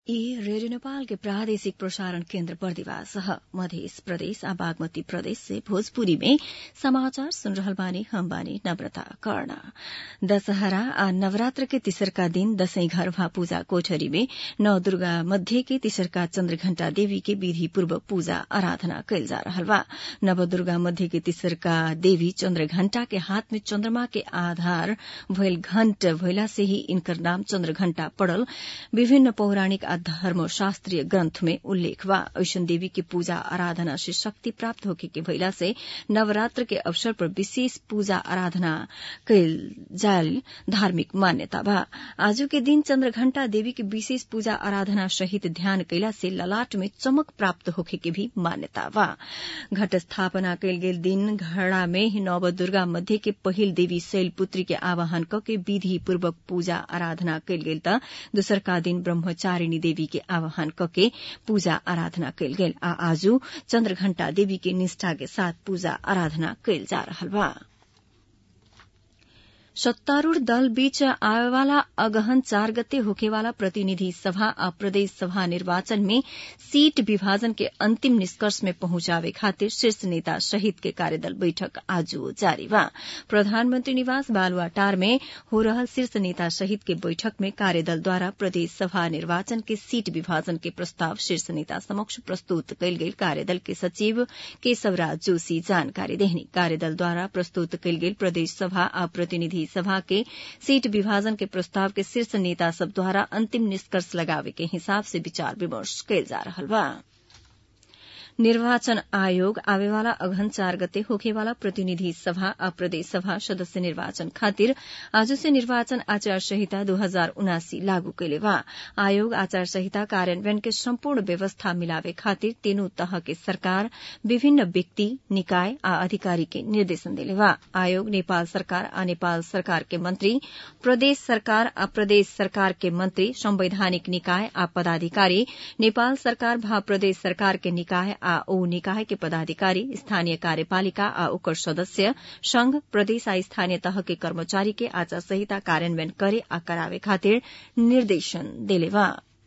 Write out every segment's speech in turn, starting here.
ई रेडियो नेपाल के प्रादेशिक प्रसारण केन्द्र बर्दिवास ह मधेस प्रदेश आ बागमती प्रदेश से भोजपुरी में समाचार सुन रहल बानी हम बानी नम्रता कर्ण दशहरा आ नवरात्र के तिसरका दिन दशैं घर भा पूजा कोठरी में नव दुर्गा मध्य के तिसरका चन्द्रघण्टा देवी के विधि पूर्वक पूजा आराधना कयल जा रहल बा नव दुर्गा मध्य के तिसरका देवी चन्द्रघण्टा के हाथ में चन्द्रमा के आधार भइल घण्ट भइला से ही इनकर नाम चन्द्रघण्टा पड़ल विभिन्न पौराणिक आ धर्मशास्त्रीय ग्रन्थ में उल्लेख बा ऐसन देवी के पूजा आराधना से शक्ति प्राप्त होखे के भइला से नवरात्र के अवसर पर विशेष पूजा आराधना कयल जायल धार्मिक मान्यता बा आजू के दिन चन्द्रघण्टा देवी के विशेष पूजा आराधना सहित ध्यान कैला से ललाट में चमक प्राप्त होखे के भी मान्यता बा घट स्थापना कयल गेल दिन घड़ा में नव दुर्गा मध्य के पहिल देवी शैलपुत्री के आवाहन क के विधि पूर्वक पूजा आराधना कयल गेल त दोसरका दिन ब्रह्मचारिणी देवी के आवाहन कके पूजा आराधना कयल गेल आ आजू चन्द्रघण्टा देवी के निष्ठा के साथ पूजा आराधना कयल जा रहल बा सत्तारूढ़ दल बीच आवेवाला अगहन चार गते होखेवाला प्रतिनिधि सभा आ प्रदेश सभा निर्वाचन में सीट विभाजन के अंतिम निष्कर्ष में पहुंचावे खातिर शीर्ष नेता सहित के कार्यदल बैठक आज जारी बा प्रधानमंत्री निवास बालुआटार में हो रहल शीर्ष नेता सहित के बैठक में कार्यदल द्वारा प्रदेश सभा निर्वाचन के सीट विभाजन के प्रस्ताव शीर्ष नेता समक्ष प्रस्तुत कयल गेल कार्यदल के सचिव केशवराज जोशी जानकारी देहनी कार्यदल द्वारा प्रस्तुत कयल गेल प्रदेश सभा आ प्रतिनिधि सभा के सीट विभाजन के प्रस्ताव के शीर्ष नेता सब द्वारा अंतिम निष्कर्ष लगावे के हिसाब से विचार विमर्श कयल जा रहल बा निर्वाचन आयोग आवेवाला अघन चार गते होखेवाला प्रतिनिधि सभा आ प्रदेश सभा सदस्य निर्वाचन खातिर आज से निर्वाचन आचार संहिता दू हजार उनासी लागू कैले बा आयोग आचार संहिता कार्यान्वयन के सम्पूर्ण व्यवस्था मिलावे खातिर तीनू तह के सरकार विभिन्न व्यक्ति निकाय आ अधिकारी के निर्देशन देले बा आयोग नेपाल सरकार आ नेपाल सरकार के मंत्री प्रदेश सरकार आ प्रदेश सरकार के मंत्री संवैधानिक निकाय आ पदाधिकारी नेपाल सरकार भा प्रदेश सरकार के निकाय आ ओ निकाय के पदाधिकारी स्थानीय कार्यपालिका आ ओकर सदस्य संघ प्रदेश आ स्थानीय तह के कर्मचारी के आचार संहिता कार्यान्वयन करे आ करावे खातिर निर्देशन देले बा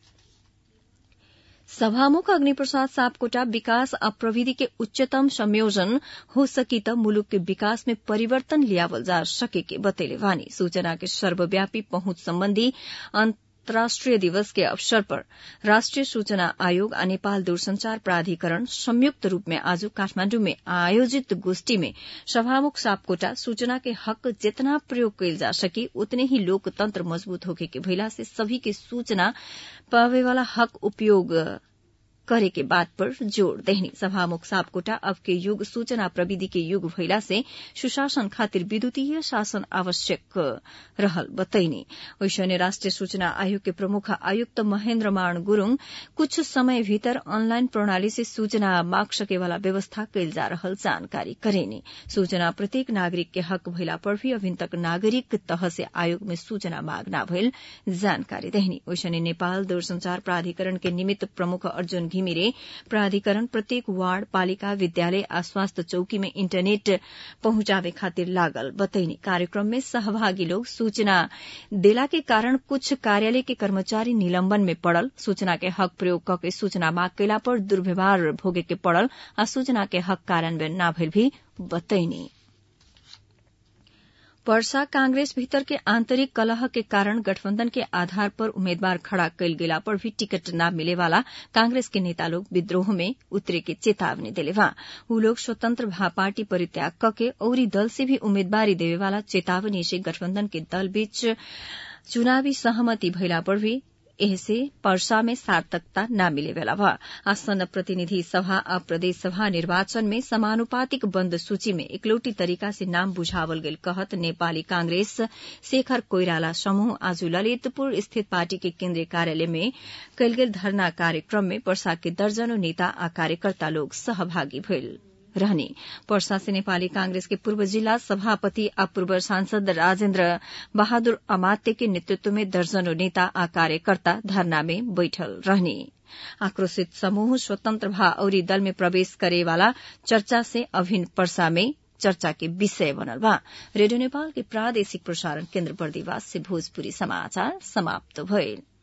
सभामुख अग्निप्रसाद सापकोटा विकास आ प्रविधि के उच्चतम संयोजन हो सकी त मुलुक के विकास में परिवर्तन लियावल जा सके के बतैले वानी सूचना के सर्वव्यापी पहुंच सम्बन्धी अंतर्राष्ट्रीय दिवस के अवसर पर राष्ट्रिय सूचना आयोग आ नेपाल दूरसंचार प्राधिकरण संयुक्त रूप में आज काठमाण्डु में आयोजित गोष्ठी में सभामुख सापकोटा सूचना के हक जितना प्रयोग कैल जा सके उतने ही लोकतंत्र मजबूत होके के भइला से सभी के सूचना पावे वाला हक उपयोग करे के बात पर जोड़ देहनी सभामुख सापकोटा अब के युग सूचना प्रविधि के युग भइला से सुशासन खातिर विद्युतीय शासन आवश्यक रहल बतैनी वैसने राष्ट्रिय सूचना आयोग के प्रमुख आयुक्त महेन्द्र मान गुरूङ कुछ समय भीतर ऑनलाइन प्रणाली से सूचना माग सके वाला व्यवस्था कैल जा रहल जानकारी करेनी सूचना प्रत्येक नागरिक के हक भइला पर भी अभिन तक नागरिक तह से आयोग में सूचना माग न भइल जानकारी देहनी वैसने नेपाल दूरसंचार प्राधिकरण के निमित्त प्रमुख अर्जुन घिमिरे प्राधिकरण प्रत्येक वार्ड पालिका विद्यालय आ स्वास्थ्य चौकी में इंटरनेट पहुंचावे खातिर लागल बतैनी कार्यक्रम में सहभागी लोग सूचना देला के कारण कुछ कार्यालय के कर्मचारी निलंबन में पड़ल सूचना के हक प्रयोग करके सूचना माग कैला पर दुर्व्यवहार भोगे के पड़ल आ सूचना के हक कार्यान्वयन न भइल भी बतैनी वर्षा कांग्रेस भीतर के आंतरिक कलह के कारण गठबंधन के आधार पर उम्मीदवार खड़ा कैल गेला पर भी टिकट न मिले वाला कांग्रेस के नेता लोग विद्रोह में उतरे के चेतावनी दिले बा उ लोग स्वतंत्र भा पार्टी परित्याग कके औरी दल से भी उम्मीदवारी देवे वाला चेतावनी से गठबंधन के दल बीच चुनावी सहमति भइला पर भी एहसे पर्सा में सार्थकता न मिले वाला बा आसन्न प्रतिनिधि सभा आ प्रदेश सभा निर्वाचन में समानुपातिक बंद सूची में इकलौटी तरीका से नाम बुझावल गेल कहत नेपाली कांग्रेस शेखर कोइराला समूह आज ललितपुर स्थित पार्टी के केन्द्रीय कार्यालय में कयल गेल धरना कार्यक्रम में पर्सा के दर्जनों नेता आ कार्यकर्ता लोग सहभागी भइल रहने पर्सा से नेपाली कांग्रेस के पूर्व जिला सभापति आ पूर्व सांसद राजेन्द्र बहादुर अमात्य के नेतृत्व में दर्जनों नेता आ कार्यकर्ता धरना में बैठल रहने आक्रोशित समूह स्वतंत्र भा औरी दल में प्रवेश करे वाला चर्चा से अभिन्न पर्सा में चर्चा के विषय बनल बा रेडियो नेपाल के प्रादेशिक प्रसारण केन्द्र बर्दिवास से भोजपुरी समाचार समाप्त भइल